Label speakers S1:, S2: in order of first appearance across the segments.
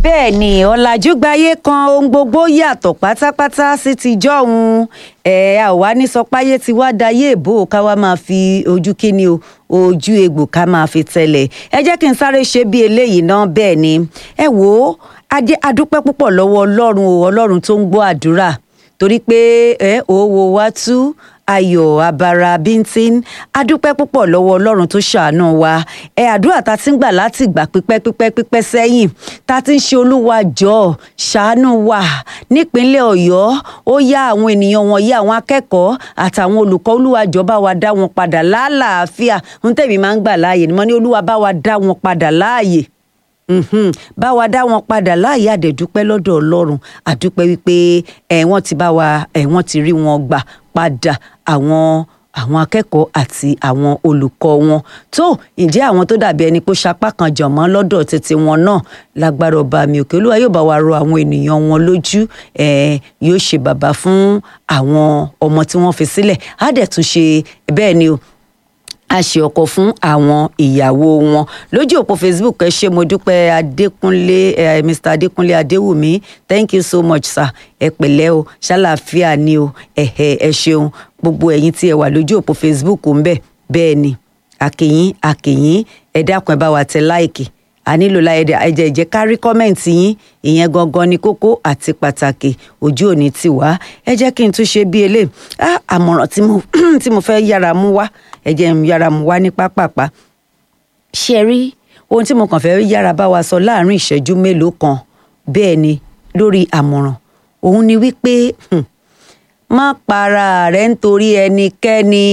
S1: bẹ́ẹ̀ ni ọ̀làjú gbayé kan ohun gbogbo yàtọ̀ pátápátá sí ti jọ́hun ẹ̀ a ò wá ní sọpáyé tí wá dayé èbó ká wá máa fi ojú kíni o ojú egbò ká máa fi tẹ̀lẹ̀ ẹ jẹ́ kí n sáré ṣe bí eléyìí náà bẹ́ẹ̀ ni ẹ wò ó adé adúpẹ́ púpọ̀ lọ́wọ́ ọlọ́run o ọlọ́run tó ń gbọ́ àdúrà torí pé ẹ òwò wa tú ayọ̀ abara bíntín adúpẹ́ púpọ̀ lọ́wọ́ ọlọ́run tó ṣàánú wa ẹ àdúrà ta ti ń gbà láti ìgbà pípẹ́ pípẹ́ pípẹ́ sẹ́yìn ta ti ń ṣe olúwa jọ ṣàánú wa nípínlẹ̀ ọ̀yọ́ ó yá àwọn ènìyàn wọ̀nyí àwọn akẹ́kọ̀ọ́ àtàwọn olùkọ́ olúwa jọ bá wa dá wọn padà lálàáfíà ń tẹ̀mí máa ń gbà láàyè ni mo ní olúwa bá wa dá wọn padà láàyè Mhm. bá wa dá wọn padà láàyè àdẹ̀dúpẹ́ lọ́dọ̀ ọlọ́run àdúpẹ́ wípé ẹ̀ wọ́n ti bá wa ẹ̀ wọ́n ti rí wọn gbà padà àwọn àwọn akẹ́kọ̀ọ́ àti àwọn olùkọ́ wọn tó ǹjẹ́ àwọn tó dàbí ẹni pé sapá kan jọ̀mọ́ lọ́dọ̀ títí wọn náà lágbára ọba mi òkè olúwa yóò bá wa rọ àwọn ènìyàn wọn lójú ẹ̀ yóò ṣe bàbá fún àwọn ọmọ tí wọ́n fi sílẹ̀ á dẹ̀ tún ṣe bẹ́ẹ̀ ni o a ṣe ọkọ fún àwọn ìyàwó wọn lójú òpó facebook ẹ ṣé mo dúpẹ́ adékúnlé eh, mr adékúnlé adéwùmí thank you so much sir ẹ pẹ̀lẹ́ o ṣàlàáfíà ni o ẹhẹ ẹ ṣeun gbogbo ẹ̀yin tí ẹ wà lójú òpó facebook ń bẹ bẹ́ẹ̀ ni àkèyìn àkèyìn ẹ dákun ẹ bá wa tẹ láìkì a nílò láyẹdẹ ẹjẹ ìjẹ kárí kọmẹǹtì yín ìyẹn gangan ni kókó àti pàtàkì ojú òní ti wá ẹ jẹ́ kí n tún ṣe bí eléyìí àmọ̀ràn tí mo tí mo fẹ́ yára mú wá ẹ jẹ́ n yára mú wá ní pápápá ṣe rí ohun tí mo kàn fẹ́ yára bá wa sọ láàrin ìṣẹ́jú mélòó kan bẹ́ẹ̀ ni lórí àmọ̀ràn òun ni wípé má para rẹ nítorí ẹnikẹ́ni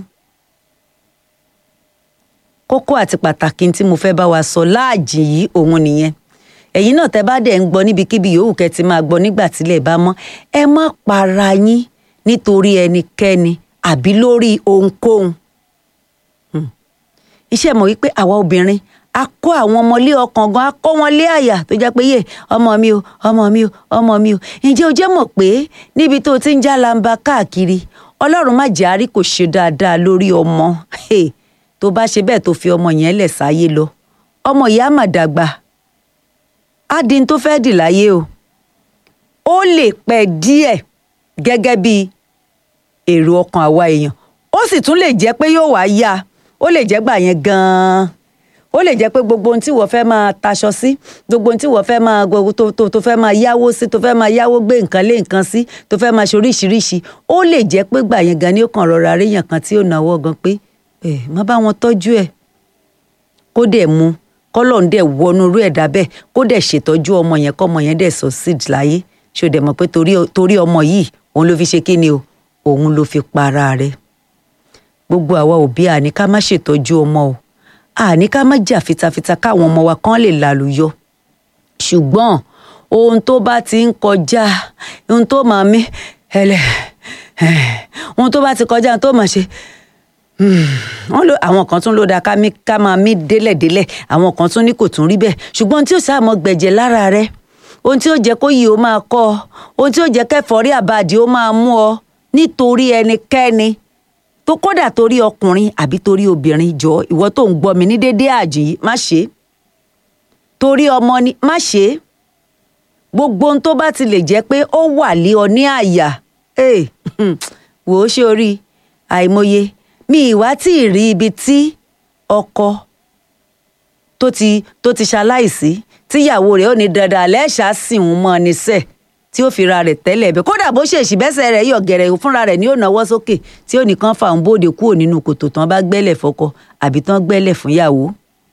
S1: kókó àti pàtàkì tí mo fẹ́ bá wa sọ láàjì yìí òun nìyẹn ẹ̀yin náà tẹ́ bá dẹ̀ ń gbọ́ níbikíbi yòówù kẹ́ ti máa gbọ́ nígbà tílẹ̀ bá mọ́ ẹ má para yín nítorí ẹnikẹ́ni àbí lórí ohunkóhun iṣẹ́ mọ̀ wípé àwa obìnrin a kó àwọn ọmọlé ọkàn gan a kó wọn lé àyà tó jẹ́ pé yé ọmọ mi o ọmọ mi o ọmọ mi o ǹjẹ́ o jẹ́ mọ̀ pé níbi tó o ti ń já lamba káàkiri ọlọ́run má jẹ́ àárí kò ṣe dáadáa lórí ọmọ tó bá ṣe bẹ́ẹ̀ tó fi ọmọ yẹn lẹ̀ sáyé lọ ọmọ ìyá mà dàgbà á di n tó fẹ́ dì láyé o ó lè pẹ́ díẹ̀ gẹ́gẹ́ bí èrò ọkàn àwa èèyàn ó sì tún lè jẹ́ pé yóò wá yá ó lè jẹ́ gbà yẹn gan-an ó lè jẹ́ pé gbogbo ohun tí wọ́n fẹ́ máa taṣọ sí gbogbo ohun tí wọ́n fẹ́ máa gbogbo tó tó tó fẹ́ máa yáwó sí tó fẹ́ máa yáwó gbé nǹkan lé nǹkan sí tó fẹ́ máa ṣe oríṣiríṣi ó lè jẹ́ pé gbà yẹn gan ni ó kàn rọra ríyàn kan tí ó náwó gan pé ẹ má bá wọn tọ́jú ẹ̀ kó dẹ̀ mu kọ́lọ̀ ń dẹ̀ wọnú irú ẹ̀dá bẹ́ẹ̀ kó dẹ̀ ṣètọ́jú ọmọ yẹn kọ́mọ yẹn dẹ̀ succeed láyé ṣó dẹ̀ mọ̀ pé torí ọmọ yìí òun ló fi ṣe kí ni o òun ló fi para rẹ̀ gbogbo àwa òbí àní ká má ṣètọ́jú ọmọ o àní ká má jà fitafita káwọn ọmọ wa kan lè lálùyọ ṣùgbọ́n ohun tó bá ti ń kọjá ohun tó máa mí ẹlẹ ohun tó bá ti kọjá ohun tó máa ṣe wọ́n lo àwọn kan tún ló dáa ká ká máa mí délẹ̀délẹ̀ àwọn kan tún ní kò tún rí bẹ́ẹ̀ ṣùgbọ́n tí ó sáà mọ gbẹ̀jẹ̀ lára rẹ ohun tí ó jẹ́ kó yìí ó máa kọ́ ọ ohun tí ó jẹ́ kẹfọ́rí àbàdì ó máa mú ọ nítorí ẹnikẹ́ni tó kódà torí ọkùnrin àbí torí obìnrin jọ ìwọ tó ń gbọ́ mi ní dédé àjì yìí má ṣe torí ọmọ ni má ṣe gbogbo ohun tó bá ti lè jẹ́ pé ó wà lé ọ ní àyà wò ó ṣe orí àìmọye mi ìwá tí ì rí ibi tí ọkọ tó ti tó ti ṣaláìsí tíyàwó rẹ̀ ò ní dandan lẹ́ṣàá sìn ń mọ́ ni sẹ́ẹ̀ tí ó fi ra rẹ̀ tẹ́lẹ̀ bẹ́ẹ̀ kódà bó ṣèṣì bẹ́sẹ̀ rẹ̀ yọ̀ gẹ̀rẹ̀ fúnra rẹ̀ ní ó náwó sókè tí ó nìkan fà ń bóde kúrò nínú kòtò tán bá gbẹ́lẹ̀ fọ́kọ àbí tán gbẹ́lẹ̀ fún yàwó.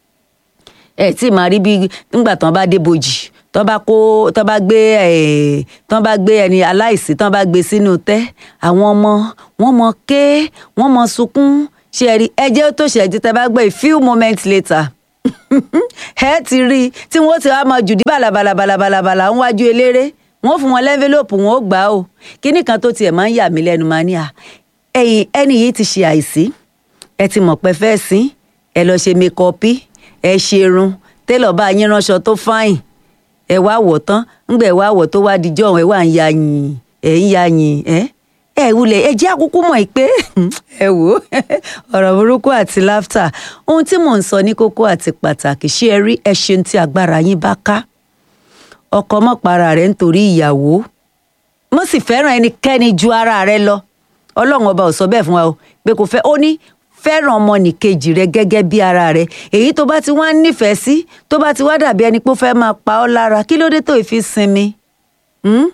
S1: ẹ tí màá rí bí nígbà tán bá dé bojì tán bá kó tán bá gbé ẹ tán bá gbé ẹni aláìsí tán bá gbé sínú tẹ́ àwọn ọmọ wọn mọ ké wọn mọ sunkún ṣe rí ẹjẹ tó ṣẹjú tẹ́ bá gbé a few moments later ẹ ti rí i tí wọn ti wá máa jùdí bàlàbàlàbàlàbàlà ń wájú eléré wọn fún wọn lẹ́ńfẹ́lọ́pù wọn ó gbà ó kíní kan tó tiẹ̀ máa ń yà mí lẹ́nu máa ní à ẹ̀yìn ẹni yìí ti ṣe àìsí ẹ ti mọ̀ pé fẹ́ sí ẹ lọ ṣe mekọ́pì ẹ ṣerun télọ̀ bá yín ránṣọ tó fáìn ẹ wá wọ̀ tán ńgbà ẹ wá wọ̀ tó wá dijọ́ ẹ wá ń ya yìn ẹ ń ya yìn ẹ ẹ wulẹ̀ ẹ jẹ́ àkúkú mọ̀ pé ẹ wò ó ọ̀rọ̀ burúkú àti láftà ohun tí mò ń sọ ní kókó àti pàtàkì ṣé ẹ rí ẹ ṣeun tí agbára yín bá ká ọkọ mọ́ para rẹ̀ nítorí ìyàwó mo sì fẹ́ràn ẹnikẹ́ni ju ara rẹ lọ ọlọ́run ọba ò sọ bẹ́ẹ̀ fún wa o pé kò fẹ́ ó ní fẹ́ràn ọmọnìkejì rẹ gẹ́gẹ́ bí ara rẹ èyí tó bá ti wá nífẹ̀ẹ́ sí tó bá ti wá dàbí ẹni pé ó fẹ́ máa pa ọ́ lára kí ló dé tó ìfi sinmi Hmm?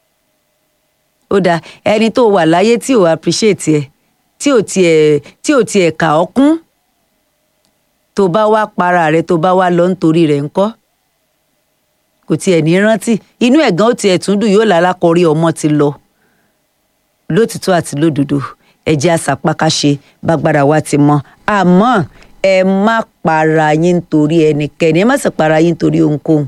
S1: ó dáa ẹni tó wà láyé tí ò appreciate ẹ tí ò tiẹ̀ tí ò tiẹ̀ kà ọ́ kún tó bá wá para rẹ tó bá wá lọ nítorí rẹ̀ ńkọ́ kò tiẹ̀ ní rántí inú ẹ̀gán ó tiẹ̀ tún dùn yóò lálákọrí ọmọ ti lọ lótìtọ́ àti lódodo ẹ̀jẹ̀ àsàpákáṣe bágbára wa ti mọ àmọ́ ẹ má para yín nítorí ẹnikẹ́ni ẹ má sì para yín nítorí ohunkóhun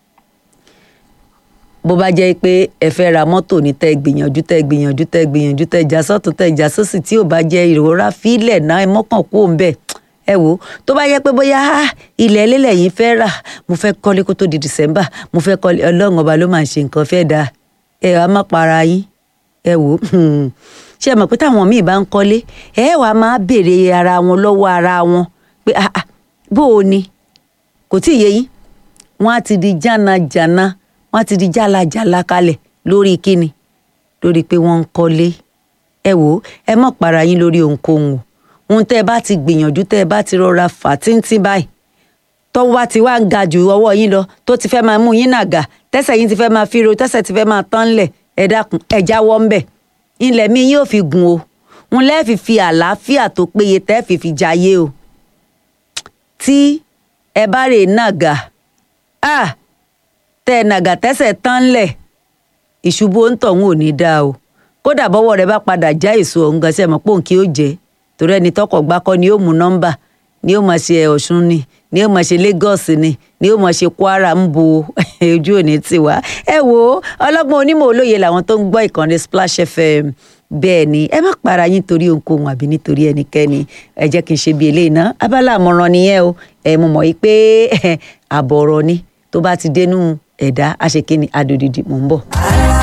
S1: bó bá jẹ́ pé ẹ fẹ́ ra mọ́tò ní tẹ́ gbìyànjú tẹ́ gbìyànjú tẹ́ gbìyànjú tẹ́ já sọ́tún tẹ́ já sósì tí ò bá jẹ́ ìrora fílẹ̀ náà ẹ mọ́kàn kú òun bẹ́ẹ̀ ẹ wò ó tó bá jẹ́ pé bóyá ah, ilẹ̀ ẹlẹ́lẹ̀ yìí fẹ́ rà mo fẹ́ kọ́lé kó tó di December mo fẹ́ kọ́lé ọlọ́run ọba ló máa ń ṣe nǹkan fẹ́ dáa ẹ wàá má para yín ẹ wò ó ṣé ẹ mọ̀ pé táwọn míì bá ń kọ́lé ẹ wàá máa béèrè ara wọn lọ́wọ́ ara wọn pé ah, ah, bó o ni kò tí ì yé yín wọ́n á ti di jánajàna wọ́n á ti di jálajàla kalẹ̀ lórí kíni lórí pé wọ́n ń kọ́lé ẹ wò ó ẹ má para yín lórí ohunkóhun o ohun tẹ́ ẹ bá ti gbìyànjú tẹ́ ẹ bá ti rọra fà tíntín báyìí tọ́wọ́ bá ti wá ń ga jù ọwọ́ yín lọ tó ti fẹ́ máa mú yín nàgà tẹ́sẹ̀ yín ti fẹ́ máa fíro tẹ́sẹ̀ ti fẹ́ máa tán lẹ̀ ẹ dákun ẹ jáwọ́ ńbẹ̀ ilẹ̀ mi yóò fi gùn o ń lẹ́ẹ̀fì fi àlàáfíà tó péye tẹ́ẹ̀fì fi jayé o tí ẹ bá rè nàgà ah tẹ́ ẹ nàgà tẹ́sẹ̀ tán lẹ̀ ìṣubú òǹtọ̀hún ò ní dáa o kódà bọ́wọ́ rẹ bá padà já èso ọ̀hún gan sí ẹ̀ mọ̀ pé òun kí ó jẹ́ torí ẹni tọkọ̀ gbákọ́ ni ó mú nọ́mbà ni ó máa ṣe Ọ̀ṣun ni ni ó máa ṣe Lagos ni ni ó máa ṣe Kwara ń bo ojú òní tiwa ẹ wo ọlọ́gbọ́n onímọ̀ olóye làwọn tó ń gbọ́ ìkànnì Splash FM bẹ́ẹ̀ ni ẹ má para yín torí ohunkóhun àbí nítorí ẹnikẹ́ni ẹ jẹ́ kí n ṣe bí eléyìí ná abala àmọ̀ràn nìyẹn o ẹ mo mọ̀ yìí pé àbọ̀rọ̀ ni tó bá ti dénú ẹ̀dá àṣekínni adòdìdì mò ń bọ̀.